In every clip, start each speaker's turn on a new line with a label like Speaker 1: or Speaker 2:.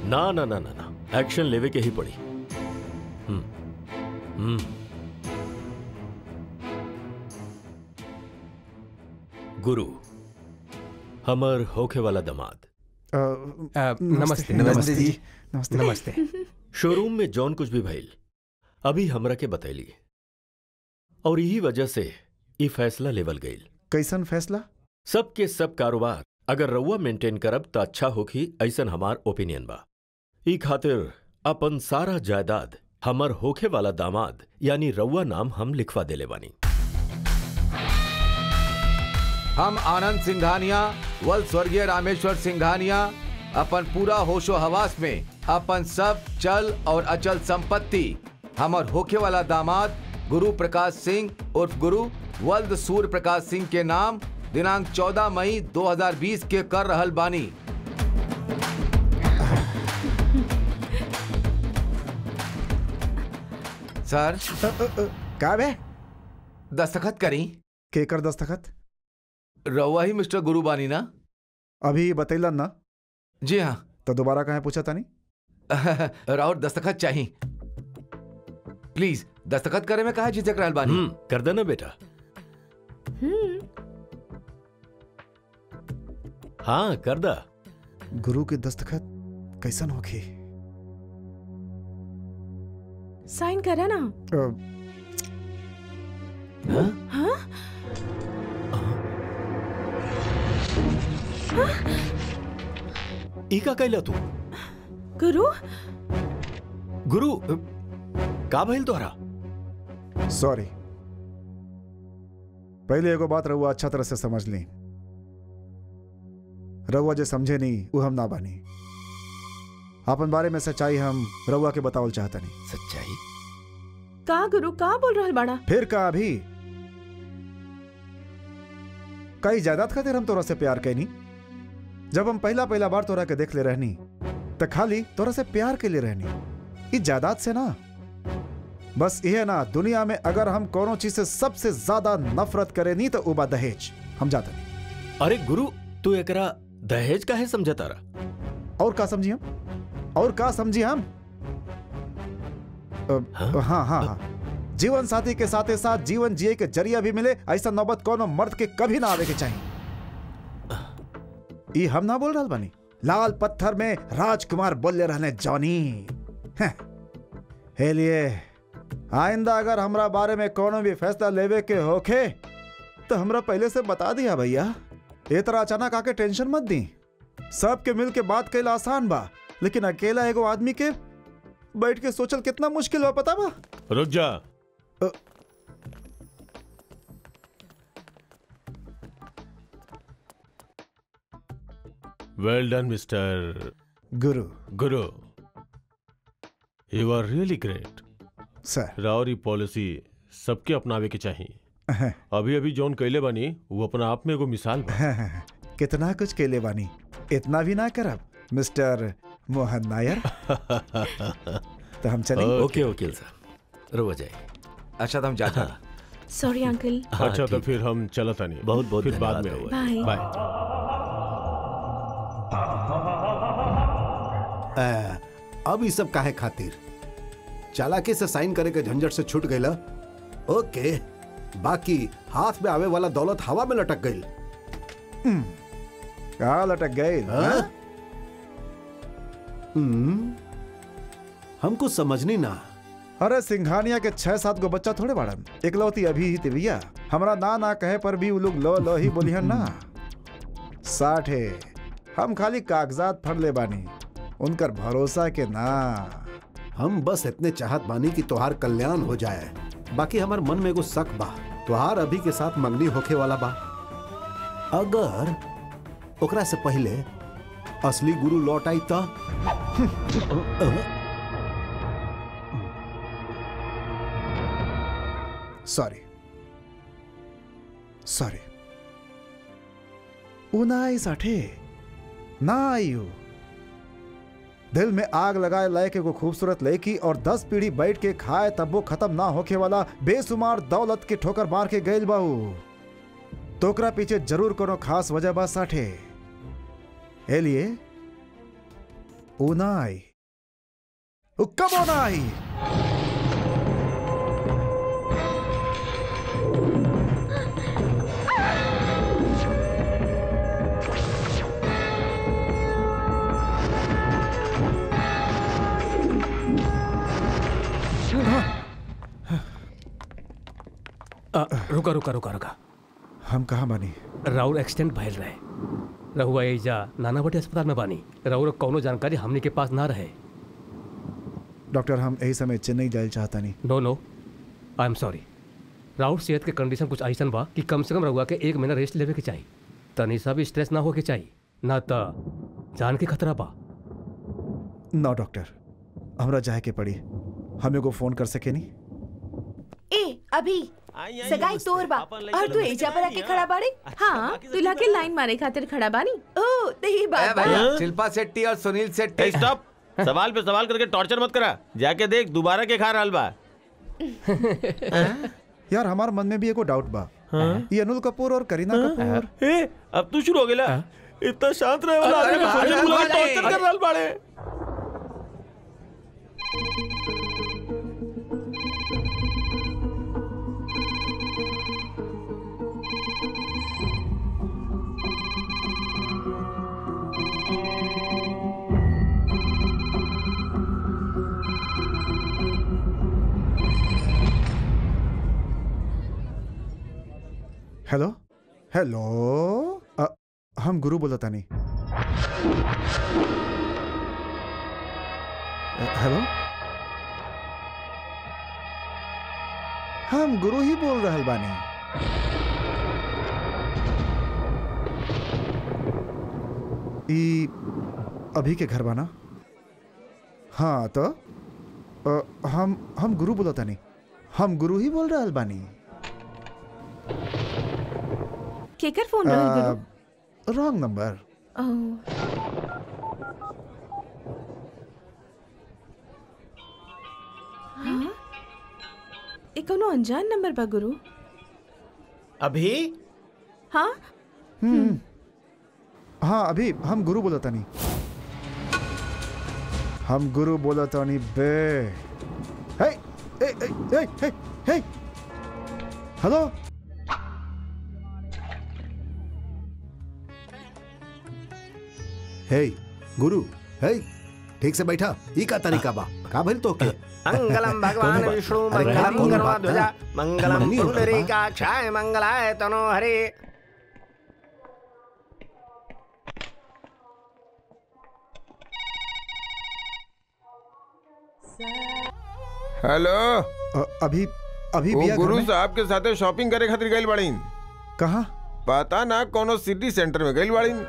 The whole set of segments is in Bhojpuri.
Speaker 1: ना ना ना ना ना एक्शन लेवे के ही पड़ी हम्म हम्म गुरु हमर होखे वाला दमाद
Speaker 2: अ,
Speaker 3: अ, नमस्ते
Speaker 2: नमस्ते जी नमस्ते
Speaker 3: नमस्ते
Speaker 1: शोरूम में जौन कुछ भी भइल अभी हमरा के बतैली और यही वजह से ई फैसला लेवल गईल
Speaker 2: कैसन फैसला
Speaker 1: सब के सब कारोबार अगर रउआ मेंटेन करब त अच्छा होखी ऐसन हमार ओपिनियन बा ई खातिर अपन सारा जायदाद हमर होखे वाला दामाद यानी रउआ नाम हम लिखवा देले बानी
Speaker 4: हम आनंद सिंघानिया वल स्वर्गीय रामेश्वर सिंघानिया अपन पूरा होशो हवास में अपन सब चल और अचल संपत्ति हमर होखे वाला दामाद गुरु प्रकाश सिंह उर्फ गुरु वल्द सूर्य प्रकाश सिंह के नाम दिनांक 14 मई 2020 के कर रहल बानी सर
Speaker 2: अ, अ, अ, का बे
Speaker 4: दस्तखत करी
Speaker 2: केकर दस्तखत
Speaker 4: रउआ ही मिस्टर गुरु बानी ना
Speaker 2: अभी बतैलन ना
Speaker 4: जी हाँ
Speaker 2: तो दोबारा कहे पूछा तानी
Speaker 4: राउर दस्तखत चाहिए प्लीज दस्तखत करे में कहा झिझक रहल बानी
Speaker 1: हम्म कर देना बेटा हाँ कर दा
Speaker 2: गुरु के दस्तखत कैसन होखी
Speaker 5: साइन करा ना
Speaker 2: अ,
Speaker 5: हाँ
Speaker 1: ई का कैला तू
Speaker 5: गुरु
Speaker 1: गुरु का भइल तोहरा
Speaker 2: सॉरी पहले एगो बात रहुआ अच्छा तरह से समझ ली रहुआ जो समझे नहीं वो हम ना बानी अपन बारे में सच्चाई हम रहुआ के बतावल चाहता नहीं
Speaker 1: सच्चाई
Speaker 5: का गुरु का बोल रहल बाड़ा
Speaker 2: फिर का अभी कई जायदाद खातिर हम तोरा से प्यार कैनी जब हम पहला पहला बार तोरा के देख ले रहनी तो खाली तोरा से प्यार के लिए रहनी इस जायदाद से ना बस यह ना दुनिया में अगर हम कोनो चीज से सबसे ज्यादा नफरत करे नहीं तो उबा दहेज हम जाते नहीं
Speaker 1: अरे गुरु तू एकरा दहेज काहे समझता रहा
Speaker 2: और का समझी हम और का समझी हम अ,
Speaker 1: हाँ?
Speaker 2: हाँ हाँ हाँ जीवन साथी के साथ साथ जीवन जिए के जरिया भी मिले ऐसा नौबत कोनो मर्द के कभी ना आवे के चाहिए ई हम ना बोल रहा बानी लाल पत्थर में राजकुमार बोले रहने जॉनी हैं। हे लिए आइंदा अगर हमरा बारे में कोनो भी फैसला लेवे के होखे तो हमरा पहले से बता दिया भैया ए तरह अचानक आके टेंशन मत दी सबके मिल के बात कैला आसान बा लेकिन अकेला एगो आदमी के बैठ के सोचल कितना मुश्किल बा पता बा
Speaker 6: रुक जा
Speaker 2: अ-
Speaker 6: well done mister
Speaker 2: Guru
Speaker 6: Guru you are really great
Speaker 2: sir
Speaker 6: रावरी पॉलिसी सबके अपनावे के चाहिए अभी अभी जौन कैले बनी वो अपना आप में एगो मिसाल बा
Speaker 2: कितना कुछ केले बानी इतना भी ना करब मिस्टर मोहन नायर तो हम चलें
Speaker 6: ओके।
Speaker 1: ओके वकील साहब रुआ जाए
Speaker 4: अच्छा तो हम जाते हैं
Speaker 5: सॉरी अंकल
Speaker 1: हाँ,
Speaker 6: अच्छा तो
Speaker 1: ठीक।
Speaker 6: फिर हम चलत आनी
Speaker 1: बहुत बहुत
Speaker 6: फिर बाद में
Speaker 1: धन्यवाद
Speaker 6: हुआ
Speaker 5: बाय
Speaker 6: बाय
Speaker 7: आ, अब ई सब काहे खातिर चालाकी से साइन करे के झंझट से छूट गईला ओके बाकी हाथ में आवे वाला दौलत हवा में लटक गई
Speaker 2: कहा लटक गए हाँ?
Speaker 7: हमको समझनी ना
Speaker 2: अरे सिंघानिया के छह सात गो बच्चा थोड़े बाड़न इकलौती अभी ही तिविया हमरा ना ना कहे पर भी उ लोग लो लो ही बोलिहन ना साठे हम खाली कागजात फड़ ले बानी उनकर भरोसा के ना
Speaker 7: हम बस इतने चाहत बानी कि तोहार कल्याण हो जाए बाकी हमार मन में एगो शक बा तोहार अभी के साथ मंगनी होखे वाला बा अगर ओकरा से पहले असली गुरु लौट आई तो
Speaker 2: सॉरी सॉरी उ ना आई साठे ना आई हो दिल में आग लगाए लायक एगो खूबसूरत लड़की और दस पीढ़ी बैठ के खाए तब वो खत्म ना होके वाला बेसुमार दौलत के ठोकर मार के गईल बाऊ तोकरा पीछे जरूर कोनो खास वजह बा साठे ए लिए ऊ ना आई ऊ कबो ना आई
Speaker 3: आ, रुका रुका रुका रुका
Speaker 2: हम कहाँ बानी
Speaker 3: राउर एक्सीडेंट भइल रहे रहुआ एजा नानावटी अस्पताल में बानी राउर कौनो जानकारी हमनी के पास ना रहे
Speaker 2: डॉक्टर हम यही समय चेन्नई जाए चाहता नहीं
Speaker 3: नो नो आई एम सॉरी राउर सेहत के कंडीशन कुछ ऐसन बा कि कम से कम रहुआ के एक महीना रेस्ट लेवे के चाहिए तनी सा भी स्ट्रेस ना हो के चाहिए ना त जान के खतरा बा
Speaker 2: ना डॉक्टर हमरा जाए के पड़ी हमें को फोन कर सके नहीं
Speaker 8: ए अभी सगाई तोर बा और तू एजा पर आके खड़ा बाड़े
Speaker 5: हाँ दूल्हा के लाइन मारे खातिर खड़ा बानी
Speaker 8: ओ ते ही
Speaker 4: ए
Speaker 8: बात बा
Speaker 4: भैया शिल्पा शेट्टी और सुनील शेट्टी
Speaker 6: स्टॉप सवाल पे सवाल करके टॉर्चर मत करा जाके देख दोबारा के खा रहल बा
Speaker 2: यार हमार मन में भी एगो डाउट बा ये अनुल कपूर और करीना कपूर
Speaker 6: ए अब तू शुरू हो गेला इतना शांत रहे वाला
Speaker 4: अरे
Speaker 6: आदमी को
Speaker 4: भाई,
Speaker 6: फौजी बुला के
Speaker 4: भाई,
Speaker 6: टॉर्चर कर रहल बाड़े
Speaker 2: हेलो हेलो अ, हम गुरु बोलता नहीं अ, हेलो हम गुरु ही बोल रहल बानी ई अभी के घर बाना हाँ तो अ, हम हम गुरु बोलता नहीं हम गुरु ही बोल रहल बानी
Speaker 5: केकर फोन रहल गुरु
Speaker 2: रॉन्ग नंबर
Speaker 5: ओह हाँ ये कोनो अनजान नंबर बा गुरु
Speaker 1: अभी
Speaker 5: हाँ
Speaker 2: हाँ अभी हम गुरु बोलता नहीं हम गुरु बोलता नहीं बे हे हे हे हे हे हेलो
Speaker 7: हे गुरु हे ठीक से बैठा ई का तरीका बा का भइल तो के
Speaker 9: मंगलम भगवान
Speaker 7: कौन
Speaker 9: विष्णु
Speaker 7: अरे क्या
Speaker 9: मंगलम
Speaker 7: कौन
Speaker 9: गरुड़
Speaker 7: बात
Speaker 9: ध्वजा
Speaker 7: है?
Speaker 9: मंगलम
Speaker 7: मंगनी होता है,
Speaker 9: पुंडरीकाक्षाय मंगलाय तनो हरे
Speaker 10: हेलो
Speaker 2: अ, अभी अभी
Speaker 10: वो
Speaker 2: बिया घर
Speaker 10: गुरु
Speaker 2: में?
Speaker 10: साहब के साथे शॉपिंग करे खातिर गइल बाड़ीन
Speaker 2: कहाँ
Speaker 10: पता ना कोनो सिटी सेंटर में गइल बाड़ीन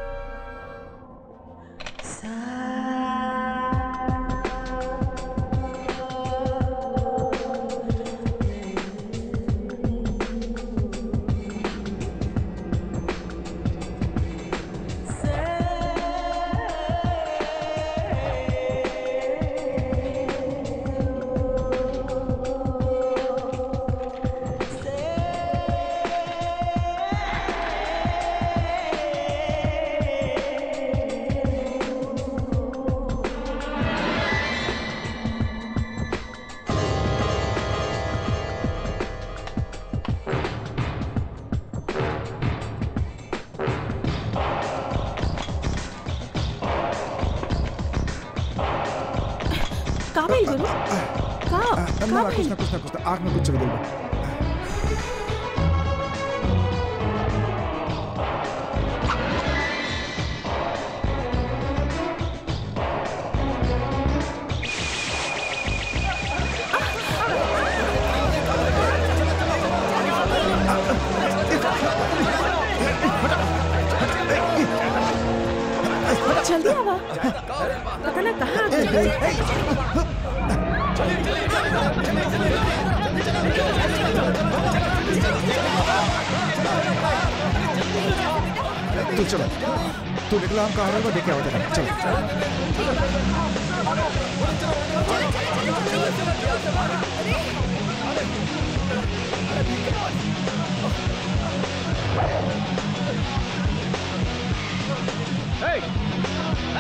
Speaker 5: का भइल गुरु का
Speaker 2: अ,
Speaker 5: का
Speaker 2: ना ना, कुछ
Speaker 5: भइल
Speaker 2: ना कुछ ना कुछ ना आँख में कुछ चल गइल बा
Speaker 5: जल्दी आवा पता ना कहाँ आ गई
Speaker 2: तू चलो तू निकला हम कहाँ रहेगा देख के आओ चलो
Speaker 3: Hey!